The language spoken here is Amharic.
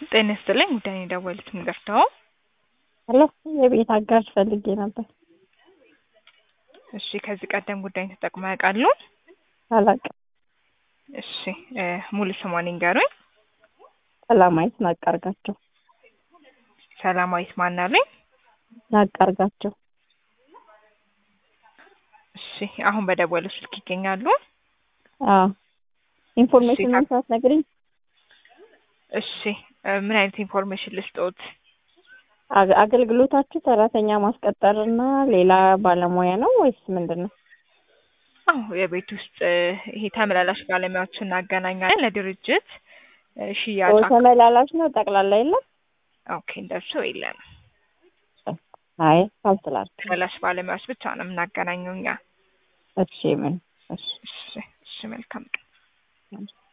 ጤና ይስጥልኝ ጉዳይ የደወሉት ምገርተው ሄሎ የቤት አጋዥ ፈልጌ ነበር። እሺ ከዚህ ቀደም ጉዳይን ተጠቅመው ያውቃሉ? አላውቅም። እሺ እ ሙሉ ስሟን ይንገሩኝ። ሰላማዊት ናቃርጋቸው ሰላማዊት ማን አሉኝ? ናቃርጋቸው እሺ አሁን በደወሉ ስልክ ይገኛሉ? አዎ ኢንፎርሜሽን እሺ፣ መንሳት ነግሪኝ። እሺ እ ምን አይነት ኢንፎርሜሽን ልስጦት? አገ- አገልግሎታችሁ ሰራተኛ ማስቀጠር እና ሌላ ባለሙያ ነው ወይስ ምንድን ነው? አዎ የቤት ውስጥ እ ይሄ ተመላላሽ ባለሙያዎችን እናገናኛለን ለድርጅት እ ሽያጭ ኦ፣ አክ- ተመላላሽ ነው ጠቅላላ የለም? ኦኬ እንደሱ የለም። አይ ካልስላል ተመላላሽ ባለሙያዎች ብቻ ነው የምናገናኘው እኛ። እሺ ምን እሺ እሺ እሺ መልካም ቀን።